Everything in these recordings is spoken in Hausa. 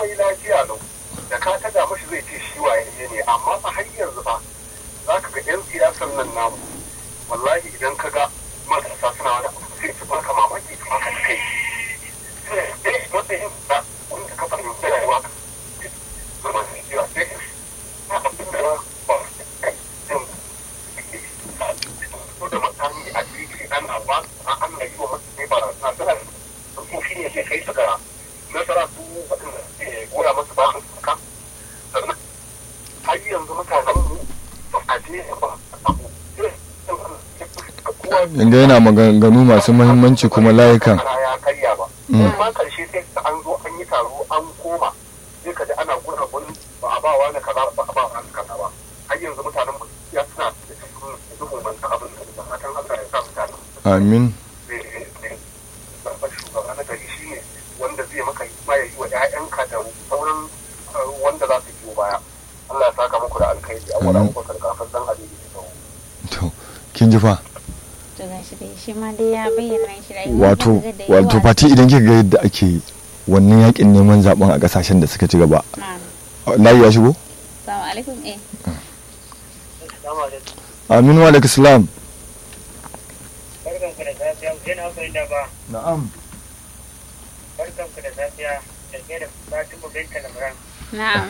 ai lafiya lau da ka taga mashi zai ce shi waye ne amma fa har yanzu fa za ka ga yan siyasar nan namu wallahi idan ka ga matasa suna wani abu sai su baka mamaki su baka kai sai matsayin da wanda ka fahimci rayuwa zama su jiwa sai na abin da ba su kai ko da makami a jiki ana ba ana yi wa mutane ba na suna ko shi ne sai kai su ga nasara su waɗanda ke goya masu ba su suka sannan har yanzu mutanen mu ba a je ba abu inda yana maganganu masu mahimmanci kuma layukan ya karya ba amma karshe sai an zo an yi taro an koma sai ka ji ana gura gun ba a ba wa na kaza ba a ba wa na kaza ba har yanzu mutanen mu ya suna da cikin duhun manta abin da fatan Allah ya sa mutanen amin babban shugaba na gari shi ne wanda zai maka ma ya yi wa 'ya'yanka da sauran wanda za su biyo baya Allah ya saka muku da alkhairi a wani abubakar kafin dan hadisi da tsawo to kin ji fa to gashi dai shi ma dai ya bayyana shi da wato wato fati idan kika ga yadda ake wannan yakin neman zaben a kasashen da suka ci gaba layi ya shigo Assalamu alaikum eh amin wa alaikum salam barkanku da safiya Hussein Hassan da ba na'am barkanku da safiya da ke da Fatima Binta Lamran na'am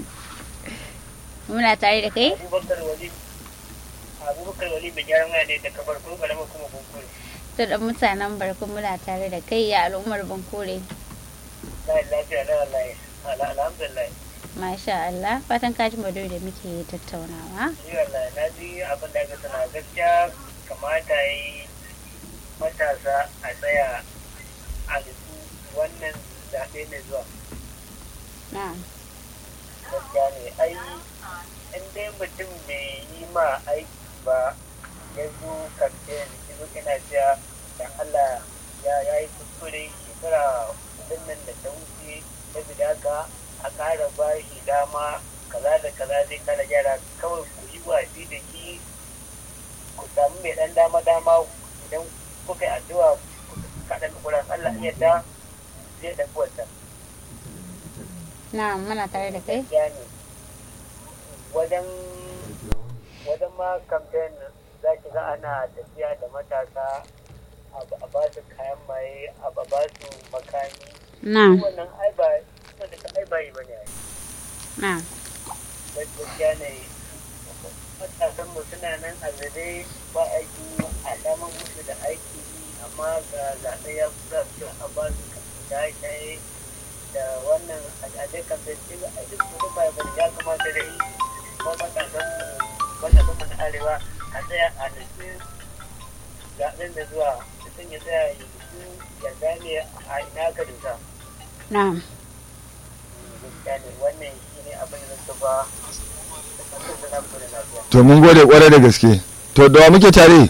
muna tare da kai Abubakar Wali Abubakar Wali mai gyaran waya ne da kafar ko kalama kuma kunkuri to da mutanen barkun muna tare da kai ya al'ummar bankore la lafiya la la alhamdulillah masha Allah fatan ka ji madoyi da muke tattaunawa ni wallahi na ji abin da aka sana gaskiya kamata yi matasa a tsaya a nutsu wannan zaɓe mai zuwa na'am gaskiya ne ai in dai mutum bai yi ma aiki ba ya zo kamfen izo ina cewa da Allah ya ya yi kuskure shekara kudin nan da ta wuce saboda haka a ƙara ba shi dama kaza da kaza zai kara gyara kawai ku yi watsi da shi ku samu mai ɗan dama dama idan kuka yi addu'a kaɗan kuran Allah iya da zai ɗafi wata. na'am muna tare da kai gaskiya ne wajen wajen ma kamfen za ki ga ana tafiya da matasa a ba su kayan maye a ba su makami na'am wannan ai ba wanda ka ai bayi bane ai na'am gaskiya ne matasan mu suna nan a zabe ba aiki a daman musu da aiki amma ga zaɓe ya kusa su a ba su shaye-shaye da wannan al'adai kamfen ɗin a duk wani bai bane ya kamata da yi ko matasan mu matasan mu na arewa a tsaya a nufi zaɓen da zuwa mutum ya tsaya ya nufi ya gane a ina ka dusa na'am gaskiya ne wannan shi ne abin da zan ba da kankan da na bude lafiya to mun gode kwarai da gaske to da wa muke tare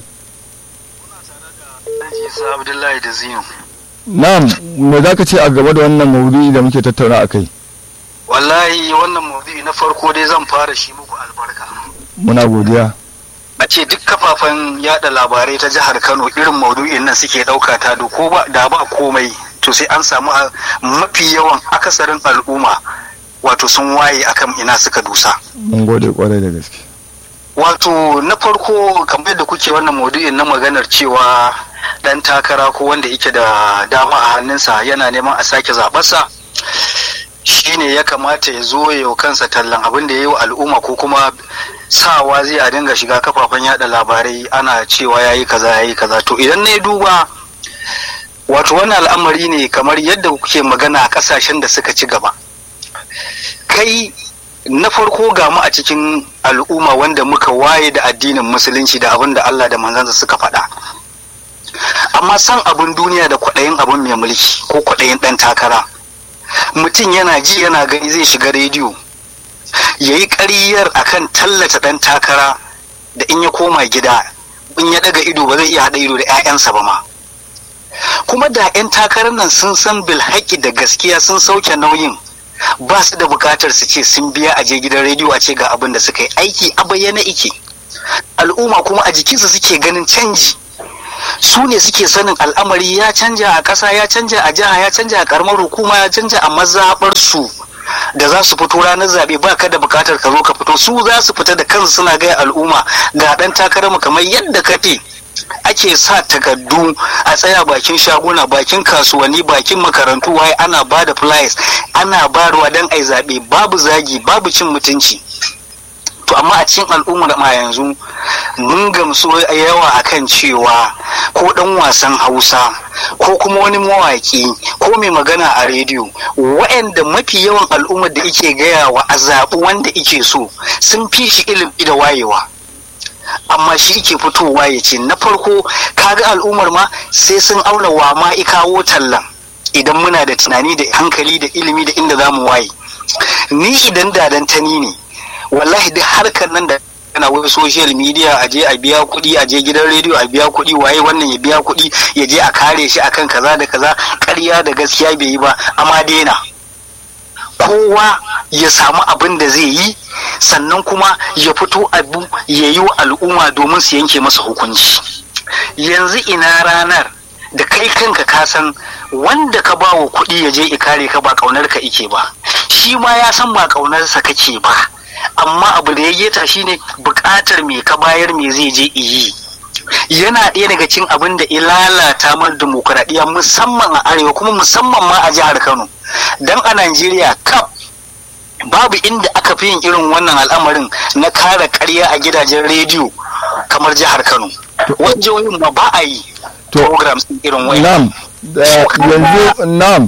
Isa Abdullahi da Zinu. na'am me zaka ce a gaba da wannan maudu'i da muke tattauna akai Wallahi wannan maudu'i na farko dai zan fara shi muku albarka. muna godiya A ce duk kafafen yada labarai ta jihar Kano irin maudu'in nan suke ɗauka ta da ko ba da ba komai to sai an samu a- mafi yawan akasarin al'umma wato sun waye akan ina suka dusa. mun gode kwarai da gaske Wato na farko kamar yadda kuke wannan maudu'in na maganar cewa dan takara ko wanda yake da dama a hannunsa yana neman a sake zaɓarsa shine ya kamata ya zo ya yi kansa tallan abin da ya yi wa al'umma ko kuma sawa zai a dinga shiga kafafen yada labarai ana cewa ya yi kaza ya yi kaza to idan na yi duba wato wannan al'amari ne kamar yadda kuke magana a kasashen da suka ci gaba kai na farko ga mu a cikin al'umma wanda muka waye da addinin musulunci da abin da Allah da manzansa suka faɗa amma san abin duniya da kwaɗayin abin mai mulki ko kwaɗayin ɗan takara mutum yana ji yana gani zai shiga rediyo ya yi ƙaryar akan tallata ɗan takara da in ya koma gida in ya ɗaga ido ba zai iya haɗa ido da 'ya'yansa ba ma kuma da 'yan takarar nan sun san bilhaƙi da gaskiya sun sauke nauyin ba su da bukatar su ce sun biya a je gidan rediyo a ce ga abin da suka yi aiki a bayyana ike al'umma kuma a jikinsu suke ganin canji su ne suke sanin al'amari ya canja a ƙasa ya canja a jiha ya canja a ƙaramar hukuma ya canja a mazaɓar su da za su fito ranar zaɓe ba ka da bukatar ka zo ka fito su za su fita da kansu suna gaya al'umma ga ɗan takararmu kamar yadda kake ake sa takardu a tsaya bakin shaguna bakin kasuwanni bakin makarantu waye ana ba da flyers ana barwa don ai zaɓe babu zagi babu cin mutunci to amma a cikin al'ummar ma yanzu mun gamsu yawa akan cewa ko dan wasan hausa ko kuma wani mawaki ko mai magana a rediyo waɗanda mafi yawan al'ummar da ike gaya wa a zaɓi wanda ike so sun fi shi ilimi da wayewa amma shi ke fitowa ya ce na farko kaga al'ummar ma sai sun auna wa ma ikawo tallan idan muna da tunani da hankali da ilimi da inda za mu waye ni idan dadan tani ne wallahi duk harkar nan da ana wai social media a je a biya kuɗi a je gidan rediyo a biya kuɗi waye wannan ya biya kuɗi ya je a kare shi akan kaza da kaza ƙarya da gaskiya bai yi ba amma daina kowa ya samu abin da zai yi sannan kuma ya fito abu ya yi wa al'umma domin su yanke masa hukunci yanzu ina ranar da kai kanka ka san wanda ka ba wa kuɗi ya je ikare ka ba ƙaunar ka ike ba shi ma ya san ba ƙaunarsa kake ba amma abu da ya geta shine buƙatar me ka bayar me zai je iyi yana ɗaya daga cin abin da ya lalata mana demokuraɗiyya musamman a arewa kuma musamman ma a jihar kano don a najeriya kaf babu inda aka fi yin irin wannan al'amarin na kare karya a gidajen rediyo kamar jihar kano wajen ma ba a yi programs irin nam yanzu nam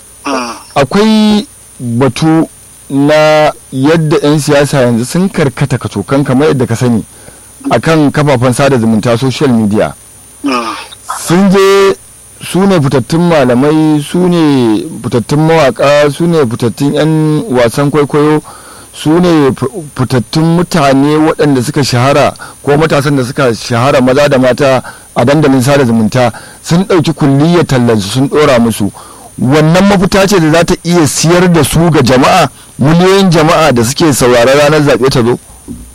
akwai batu na yadda 'yan siyasa yanzu sun karkata kacokan kamar yadda ka sani akan kafafen sada zumunta social media sun je su ne fitattun malamai su ne fitattun mawaka su ne fitattun 'yan wasan kwaikwayo su ne fitattun mutane waɗanda suka shahara ko matasan da suka shahara maza da mata a dandalin sada zumunta sun ɗauki kulliyar tallansu sun ɗora musu wannan mafita ce da za ta iya siyar da su ga jama'a miliyoyin jama'a da suke sauraron ranar zaɓe ta zo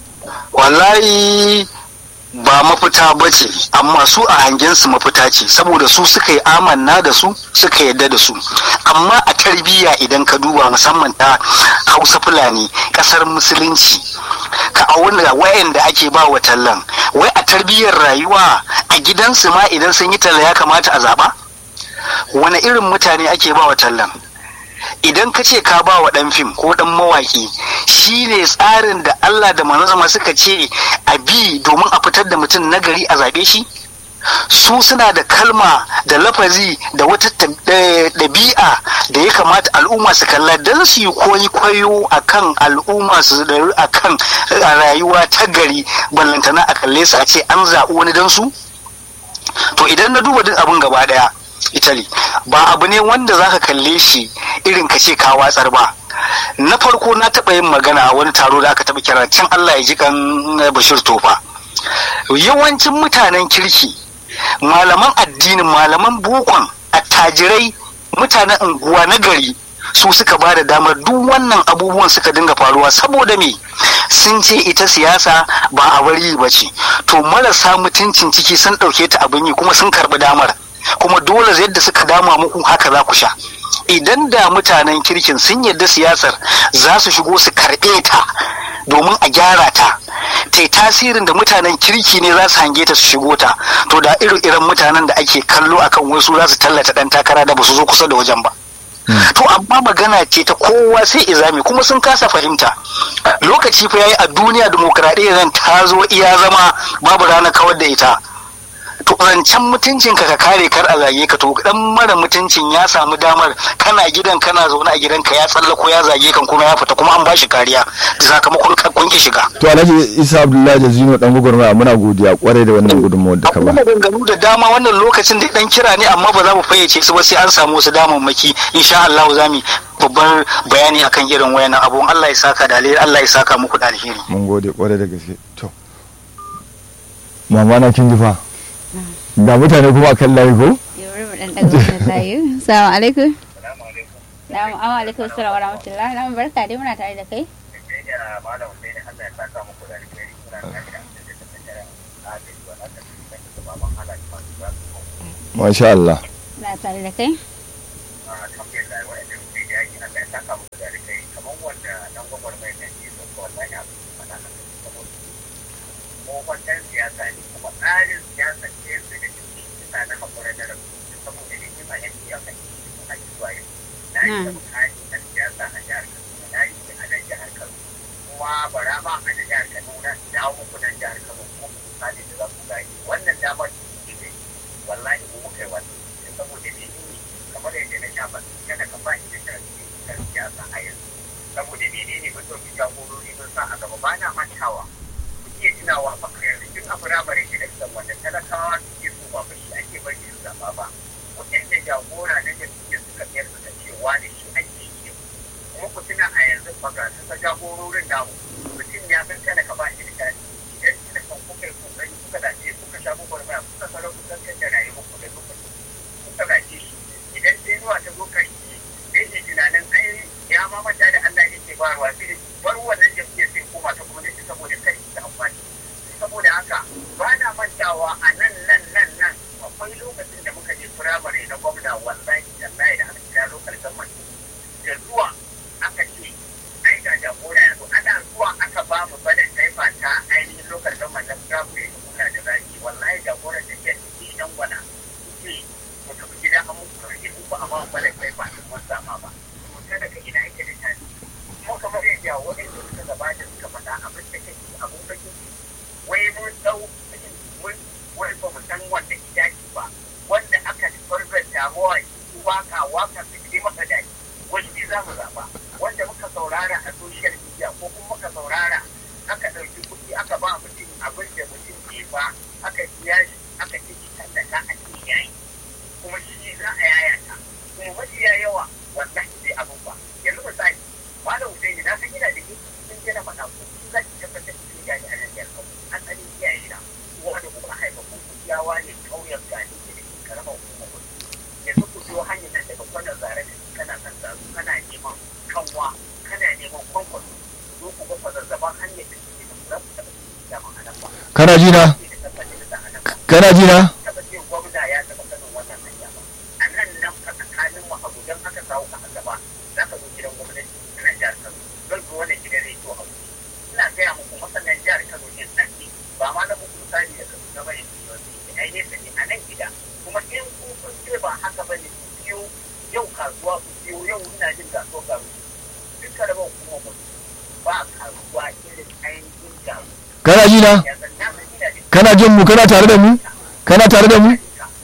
wallahi ba mafita ba ce amma su a hangensu mafita ce saboda su suka yi amanna da su suka yadda da su amma a tarbiyya idan ka duba musamman ta hausa fulani kasar musulunci ka auna wayanda ake ba wa tallan wai a tarbiyyar rayuwa a gidansu ma idan sun yi talla ya kamata a zaba wani irin mutane ake ba wa tallan idan ka ce ka ba wa ɗan fim ko ɗan mawaƙi shi ne tsarin da Allah da manzama suka ce a bi domin a fitar da mutum nagari a zaɓe shi su suna da kalma da lafazi da wata ɗabi'a da ya kamata al'umma su kalla don su yi koyi kwayo a kan al'umma su daru a kan rayuwa ta gari ballantana a kalle su a ce an zaɓi wani don su to idan na duba duk abin gaba ɗaya Italy ba abu ne wanda zaka kalle shi irin ka ce ka watsar ba na farko na taɓa yin magana a wani taro da aka taɓa kira can Allah ya ji kan Bashir Tofa yawancin mutanen kirki malaman addinin malaman bukon attajirai mutanen unguwa na gari su suka ba da damar duk wannan abubuwan suka dinga faruwa saboda me sun ce ita siyasa ba a bari ba ce to marasa mutuncin ciki sun ɗauke ta abin yi kuma sun karɓi damar kuma dole yadda suka dama muku haka za ku sha idan da mutanen kirkin sun yadda siyasar za su shigo su karɓe ta domin a gyara ta ta tasirin da mutanen kirki ne za su hange ta su shigo ta to da irin irin mutanen da ake kallo akan wasu za su tallata ɗan takara da ba su zo kusa da wajen ba to amma magana ce ta kowa sai izami kuma sun kasa fahimta lokaci fa yayi a duniya demokradiyya zan ta zo iya zama babu ranar kawar da ita to zancen mutuncin ka ka kare kar a zage ka to dan mara mutuncin ya samu damar kana gidan kana zaune a gidanka ya tsallako ya zage kan kuma ya fita kuma an bashi kariya da sakamakon kun ki shiga to alhaji isa abdullahi da zino dan gugurma muna godiya kwarai da wannan gudunmawar da ka ba akwai maganganu da dama wannan lokacin da dan kira ne amma ba za mu fayyace su ba sai an samu wasu damammaki insha Allah za mu babban bayani akan irin wayannan abubuwan Allah ya saka da alheri Allah ya saka muku da alheri mun gode kwarai da gaske to mama na kin ji fa da mutane kuma kan layi ko Assalamu alaikum. Na'am, amma alaikum assalam wa rahmatullahi. Na'am barka dai muna tare da kai. Masha Allah. Muna tare da kai. bara ma a da jihar Kaduna da hawa muku nan jihar Kano ko misali da za ku gani wannan damar ce ne wallahi mu muka yi wannan saboda ne kamar yadda na sha ba kada ka ba shi da kan siyasa a yanzu saboda ne ne mun ɗauki jagorori mun sa a gaba ba na mantawa ku iya tunawa ba yanzu tun a firamare ke da wanda talakawa suke so ba shi ake bari su zaba ba waɗanda jagora na jam'iyyar suka biyar suka ce wani shi ake yi kuma ku tuna a yanzu ba ga su jagororin namu mutum ya san kada ka ba shi da tari idan kina kan kuka yi kokari kuka dace kuka sha gubar maya kuka sarar kusan kan da rayuwar ku da lokaci kuka dace shi idan sai zuwa ta zo karshe sai ke tunanin ai ya ma manta da Allah yake barwa sai bar wannan jam'iyyar sai koma ta kuma da saboda kai ta amfani saboda haka ba na mantawa a nan nan nan nan akwai lokacin da muka je firamare na gwamna wallahi wallahi da aka kira lokal government da zuwa aka ce ai ga jagora yanzu ana zuwa aka ba mu bada taifa ta ainihin lokal government na firamare da kula da zaki wallahi jagoran da ke ciki dan gwana ce mu tafi gida an muku rage ku ba a ba mu bada taifa ta mun sama ba mu ta daga ina yake da tani kuma kamar yadda waɗanda suka gabata suka faɗa abin da ke abun bakin wai mun dau mun wai ba mu san wanda idaki ba wanda aka farkar damuwa shi waka waka su ji maka daɗi wani shi za mu zaɓa wanda muka saurara a social media ko kuma muka saurara aka ɗauki kuɗi aka ba mutum abin da mutum ke ba aka biya shi aka ce shi tallata a cikin yayi kuma shi za a yayata kuma mafiya yawa wallahi sai abin ba yanzu misali malam Hussaini na san yana da sun je na faɗa ko za ki tabbatar da shi gani a nan jihar Kano an tsani iyaye na wanda kuma haifa ko kuyawa ne kauyen gani da ke karamar hukumar kudu yanzu ku biyo hanyar nan daga kwanan zare da kana kan zaru kana neman kanwa kana neman kwankwan zo ku ga kwazazzaban hanyar da ke da za ku taɓa cikin daman a nan ba. kana ji na kana ji na taɓa ce gwamna ya taɓa sanin wannan hanya ba a nan nan a tsakanin mu abu don aka kawo ka a gaba za ka zo gidan gwamnati na jihar Kano zan zo wannan gidan rediyo a wuce ina gaya muku masanan jihar Kano ne tsaki ba ma na muku misali da kasu na bane su yanzu ai nesa ne a nan gida kuma in ku kun ce ba haka ba ne ku biyo yau kasuwa ku biyo yau ina jin kasuwa garu duk da ba kuma mu ba kasuwa irin ainihin garu kana ji na ya san na san ina jin kana jin mu kana tare da mu kana tare da mu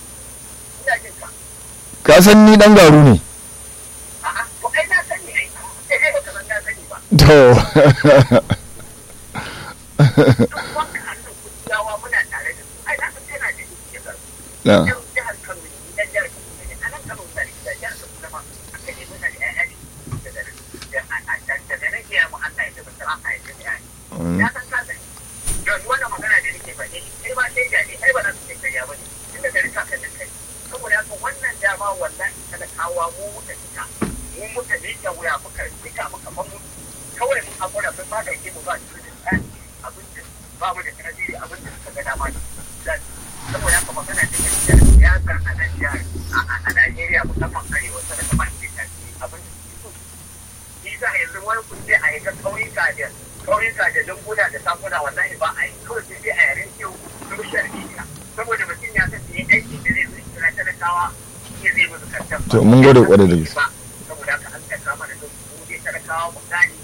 ina jin ka ka san ni dan garu ne a'a to ai na sani ai sai dai baka san na sani ba to duk wanda hannun kuciyawa muna tare da su ai na san kana da shi garu na yan jihar Kano ne yan jihar Kano ne a nan Kano da da jihar Kano ma aka yi muna da ƴaƴa ne daga nan da a a daga nan ke mu Allah ya tabbata a ai da ƴaƴa ya san ka sani yanzu wannan magana da nake faɗi kai ba sai da ni ai ba za su ce kariya ba ne tunda da rika kan kai saboda haka wannan dama wallahi talakawa mu muka fita mu muka miƙa wuya muka fita muka famu kawai mun hakura sun ba da ke mu ba su da tsari abin da ba mu da tasiri abin da suka ga dama ne saboda haka magana ta gaskiya siyasar a nan jihar a Najeriya musamman arewa ta da ba ke tasiri abin da suke so shi sa yanzu wani kun je a yi ta ƙauyuka da ƙauyuka da lunguna da sakuna wallahi ba a yi kawai sai dai a yaren kyau social media saboda mutum ya san yi aiki da zai zo kira talakawa shi zai musu kantan To, mun gode kwarai da gaske. saboda haka an ta kama da mu dai talakawa mu gane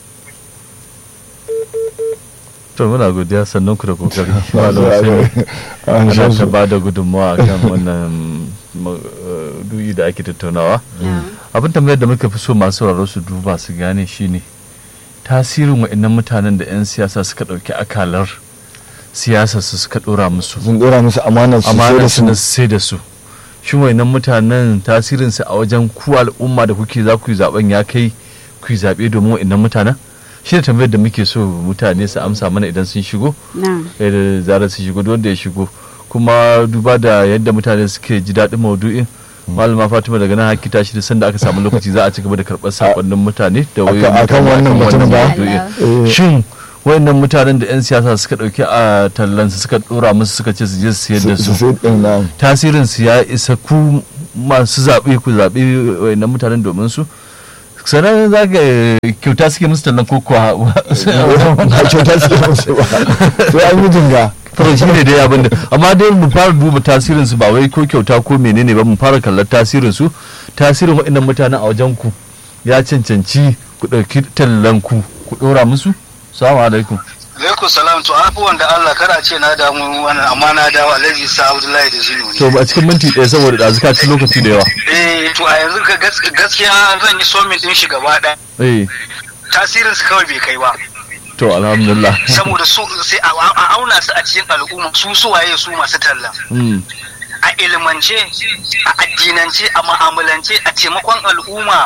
to muna godiya sannan ku da kokari Masu malam raro. Hussein An ana san ta su. ba da gudunmawa kan wannan ma- eh, duyi da ake tattaunawa abin tambayar da muka fi so masu sauraro su duba su gane shine tasirin wa'annan mutanen da 'yan siyasa suka ɗauki akalar siyasa su suka ɗora musu sun dora musu amanar su sai amanar da su na su sai da su shin wa'annan mutanen tasirin su a wajen ku al'umma da kuke za ku yi zaben ya kai ku yi zaɓe domin wa'annan mutanen shi da tambayar da muke so mutane su amsa mana idan sun shigo na'am eh, da zarar su shigo duk wanda ya shigo kuma duba da yadda mutane suke ji daɗin maudu'in malama fatima daga nan haki tashi da sanda aka samu lokaci za a ci gaba da karɓar sakonnin mutane da wayoyin akan mutane wannan mutum ba? maudu'in. Eh. shin wayannan mutanen da 'yan siyasa suka ɗauki a tallansu suka ɗora musu suka ce su je su sayar da su su sai din na tasirin su ya isa ku masu zaɓe ku zaɓe wayannan mutanen domin su sannan za ka kyauta suke musu tallan ko kuwa ba kyauta suke musu ba sai an yi jinga to shi ne dai abin da amma dai mu fara duba tasirin su ba wai ko kyauta ko menene ba mu fara kallon tasirin su tasirin waɗannan mutanen a wajen ku ya cancanci ku ɗauki tallan ku ku ɗora musu salamu alaikum alaikum salam to abubuwan da Allah kada ce na damu wannan amma na dawo alhaji sa abdullahi da zinu to a cikin minti ɗaya saboda ɗazu ka ci lokaci da yawa eh to a yanzu ka gaskiya zan yi somin din shi gaba ɗaya eh tasirin su kawai bai kai ba to alhamdulillah saboda su sai a auna su a cikin al'umma su suwaye su masu talla Mm, a ilimance a addinance a mu'amalance a taimakon al'umma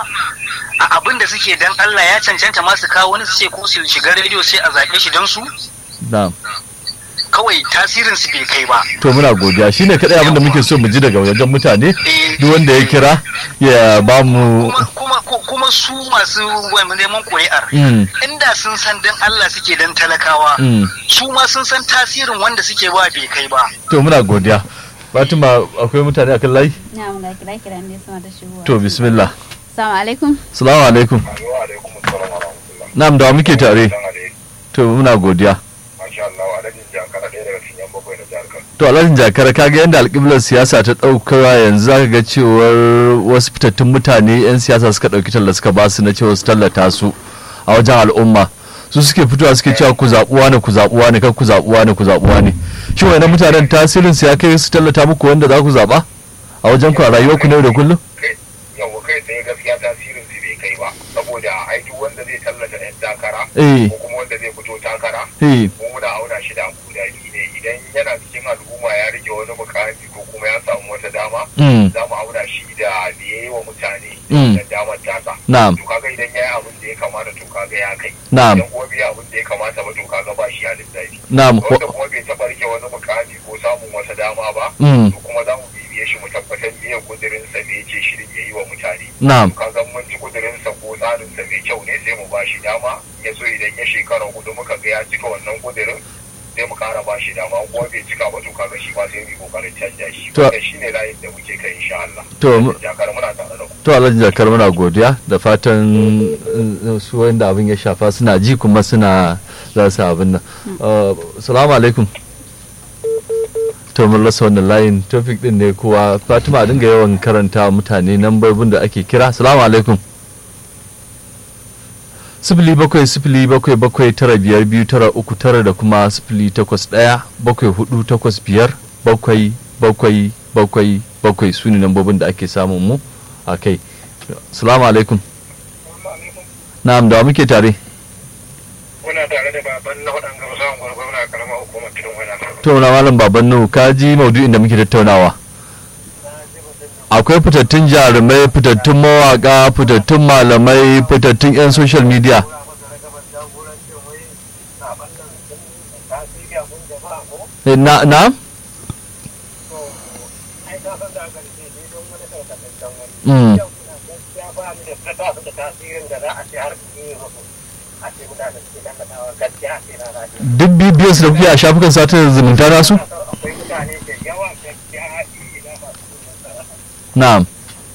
a abin da suke dan Allah ya cancanta masu kawo wani su ce ko su shiga rediyo sai a zaɓe shi don su na'am kawai tasirin su bai kai ba to muna godiya shine kadai abin da muke so mu ji daga wajen mutane Eh, duk wanda ya kira ya ba mu kuma kuma ko- kuma su masu wani neman ƙuri'ar Mm, inda sun san dan Allah suke dan talakawa mm. su ma sun san tasirin wanda suke ba bai kai ba to muna godiya fatima akwai mutane akan layi na mun ga kira kira ne sama da shigowa to bismillah assalamu alaikum salamu alaikum wa alaikum assalam wa rahmatullah na'am da wa muke tare dan alai to muna godiya masha Allah alhaji jankara ɗaya daga cikin yan bakwai na jihar Kano to alhajin jakar kaga yadda alƙiblar siyasa ta ɗaukawa yanzu zaka ga cewar wasu fitattun mutane 'yan siyasa suka ɗauki talla suka ba su na cewa su tallata su a wajen al'umma su suke fitowa suke cewa ku zaɓuwa ne ku zaɓuwa ne kan ku zaɓuwa ne ku zaɓuwa ne shi wani mutanen tasirin su ya kai su tallata muku wanda za ku zaɓa a wajen ku a rayuwar ku ne da kullum kai yawa kai tsaye gaskiya tasirin su bai kai ba saboda aiki wanda zai tallata yan takara eh ko kuma wanda zai fito takara eh ko muna auna shi da guda biyu ne idan yana cikin al'umma ya rike wani mukami ko kuma ya samu wata dama mm, za mu auna shi da da ya yi wa mutane Mm. da damar tasa na'am to kaga idan ya yi abin da ya kamata to kaga ya kai na'am idan kuma bai yi abin da ya kamata ba to kaga ba shi a lissafi na'am wanda kuma bai taɓa rike wani mukami ko samun wata dama ba mm, to kuma za mu bibiye shi mu tabbatar biyan kudirinsa me yake shirin ya yi wa mutane na'am kaga mun ji kudirinsa ko tsarinsa mai kyau ne sai mu bashi dama ya so idan ya shekara hudu muka ga ya cika wannan kudirin sai mu kara bashi dama ko bai cika ba to kaga shi ba sai mu yi kokarin canja shi To- wanda shine layin da muke kai insha Allah to mu- jakar muna tare da ku to alhaji jakar muna godiya da fatan uh, su wanda abin ya shafa suna ji kuma suna za su abin nan Uh, salamu alaikum to mun rasa wannan layin topic din ne kuwa fatima a dinga yawan karanta wa mutane nambobin da ake kira salamu alaikum sifili bakwai sifili bakwai bakwai tara biyar biyu tara uku tara da kuma sifili takwas ɗaya bakwai hudu takwas biyar bakwai bakwai bakwai bakwai su ne nambobin da ake samun mu a kai salamu alaikum na'am da wa muke tare muna tare da baban na waɗanda musamman gwargwaro na karamar hukumar tudun wani to na malam baban nuhu ka ji maudu'in da muke tattaunawa akwai fitattun jarumai fitattun mawaka fitattun malamai fitattun 'yan social media Eh, na na Mm, duk bibiyarsu da kuke a shafukan satar zumunta nasu na'am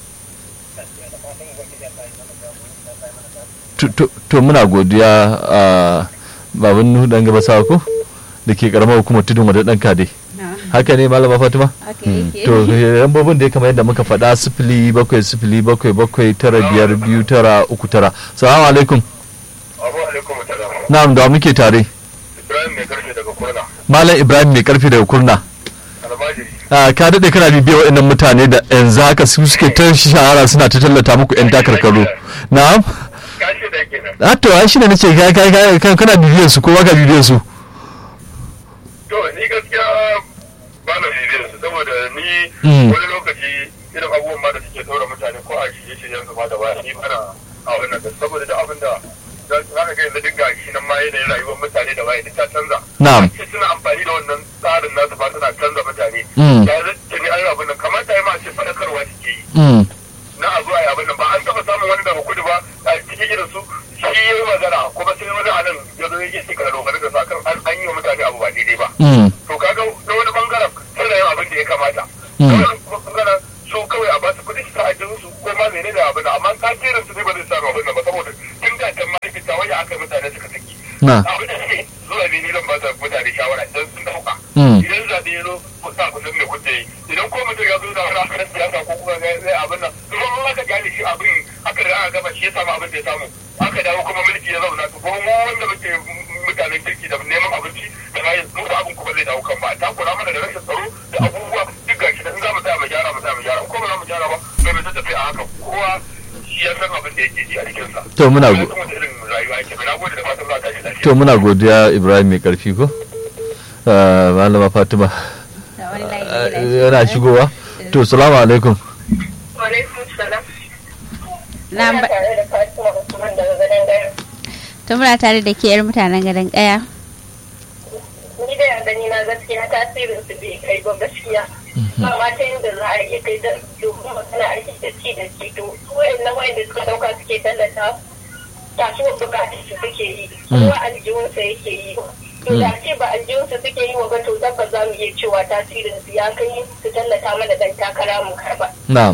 To- to- to muna godiya a baban nuhu dan gaba sako da ke karamar hukumar tudun wadda dan kade na haka ne malama fatima haka yake to lambobin da ya kamar yadda muka faɗa sifili bakwai sifili bakwai bakwai tara biyar biyu tara uku tara salamu alaikum abu alaikum salam na'am da wa muke tare ibrahim mai karfe daga kurna malam ibrahim mai karfi daga kurna almajiri Ah, ka daɗe kana bibiyar waɗannan mutane da yanzu haka su suke ta shahara suna ta tallata muku 'yan takarkaru na'am kashi da kenan ah to ai shine nace kai kai kai kan kana bibiyar su ko baka bibiyar su to ni gaskiya ba na bibiyar su saboda ni Mm. wani lokaci irin abubuwan ma da suke ɗaura mutane ko a shirye shiryen su ma da baya ni bana a wannan da saboda duk abin da za za ka ga yanzu dinga shi nan ma yanayin rayuwar mutane da baya duk ta canza Na'am. ce suna amfani da wannan tsarin nasu ba suna canza mutane Mm. ya zai ni an abin nan kamata ya ma ce faɗakarwa suke yi mm na a zuwa ya abin nan ba an taɓa samun wani daga kudu ba a cikin irin su shi ya yi magana kuma sai wani a nan ya zo ya ke shi kana dogara da sa kan an an yi wa mutane abu ba daidai ba mm to kaga na wani bangaren suna yin abin da ya kamata Mm. na wani bangaren su kawai a basu kuɗi su ajin su ko ma mene da abin amma tasirin su ne ba zai samu abin nan ba saboda tun da can mahaifita wani aka yi mutane suka saki na abin da suke zuwa ne ni zan ba su mutane shawara idan sun dauka Mm. idan zaɓe ya zo ku sa ku san me kuke yi idan ko mutum ya zo da wani akarar siyasa ko kuma zai zai abin nan to kuma aka gane shi abin aka da aka gaba shi ya samu abin da ya samu aka dawo kuma mulki ya zauna to kuma mu wanda muke mutanen kirki da neman abinci da bayan mu da abin kuma zai dawo kan ba a takura mana da rashin tsaro da abubuwa duk gashi da in za mu tsaya mu gyara mu tsaya mu gyara ko ba za mu gyara ba sai mu ta tafi a haka kowa shi ya san abin da yake ji a jikinsa. To muna go- Kuma da irin rayuwa yake na gode da fatan za ta ji lafiya. to muna godiya ibrahim mai karfi ko Ah, malama fatima Da wani layi ah, da gidan yana shi. shigowa to salamu alaikum Alaikum salam. Na Ina ba- tare da Fatima Usman daga ganin gaya. to muna tare da ke yar mutanen gadon kaya Ni da yanda ni na gaskiya tasirin su bai kai ba gaskiya. Amma ta yadda za a iya kai da domin magana aiki da ci da ci to su wayannan wayanda suka dauka suke tallata kasuwar bukatun su suke yi. Kuma aljihunsa yake yi. To da ce ba aljihunsa suke yi wa ba to tabbas za mu iya cewa tasirin su ya kai su tallata mana dan takara mu karba. na'am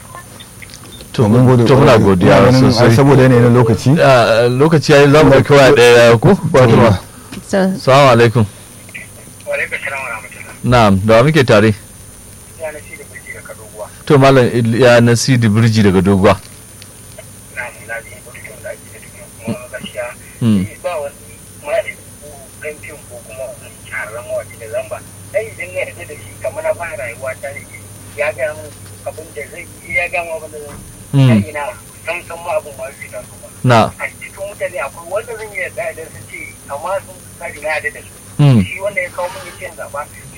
to mun gode to muna kwarai. godiya Ina ganin, sosai ai, saboda yanayin lokaci Ah, lokaci yayi za mu ɗauki waya ɗaya ko fatima so salamu alaikum Walaikun salam wa rahmatullah. na'am da wa muke tare Ya na shi da birki da kadoguwa. to malam ya nasidi birji daga doguwa Na mu na ji mutum da ake da tukun kuma gaskiya. Hmm. Ba wani malami ko ɗan fim ko kuma wani shahararren mawaƙi da zamba. Ai idan na yarda da shi kamar na fara rayuwa ta ne ya ga mun abin da zai yi ya ga mun abin da zai Hmm. yi. Ina san san ma abin ba zai taso ba. na A cikin mutane akwai wanda zan yi yarda idan sun ce amma sun kari na yarda da su. Hmm. Shi wanda ya kawo mun yace zaɓa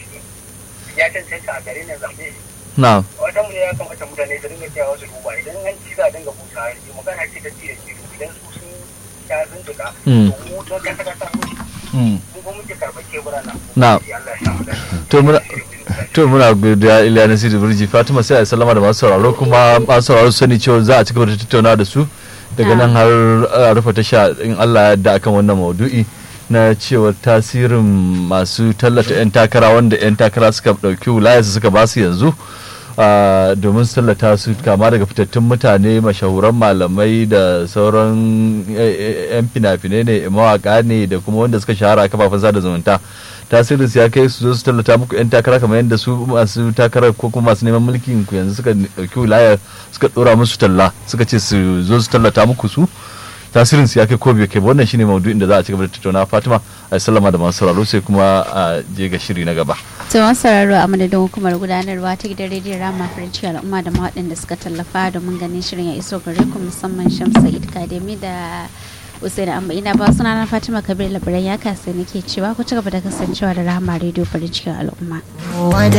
ya cancanta a gare na zaɓe shi. na wata mu ya kamata mutane su dinga cewa su duba idan an ci za a dinga busa yanzu magana ce ta ci da ci idan su sun ta sun tuka Mm. to mu don kasa kasa mu Hmm. mun ko muke karɓar kebura na Na. Allah ya samu dace to muna to muna godiya iliya nasidi birji fatima sai a yi sallama da masu sauraro kuma masu sauraro su sani cewa za a ci gaba da tattauna da su daga nan har a rufe tasha in allah ya yarda akan wannan maudu'i na cewa tasirin masu tallata 'yan takara wanda 'yan takara suka ɗauki wilayarsu suka ba su yanzu ah, domin su tallata su kama daga fitattun mutane mashahuran malamai da sauran eh, eh, 'yan fina-finai ne mawaka ne da kuma wanda suka shahara a kafafen sada zumunta tasirin su ya kai su zo su tallata muku 'yan takara kamar yadda su masu takarar ko kuma masu neman mulkin ku yanzu suka ɗauki wilaya suka ɗora musu talla suka ce su zo su tallata muku su tasirin su ya kai ko bai kai ba wannan shine maudu'in da za a ci gaba da tattauna Fatima a sallama da masu sauraro sai kuma a je ga shiri na gaba to masu sauraro a madadin hukumar gudanarwa ta gidan rediyon rama farinci al'umma da waɗanda suka tallafa domin ganin shirin ya iso gare ku musamman shamsa kademi da usaini amma ina ba suna na fatima kabir labaran ya kasa nake cewa ku ci gaba da kasancewa da rama rediyo farin cikin al'umma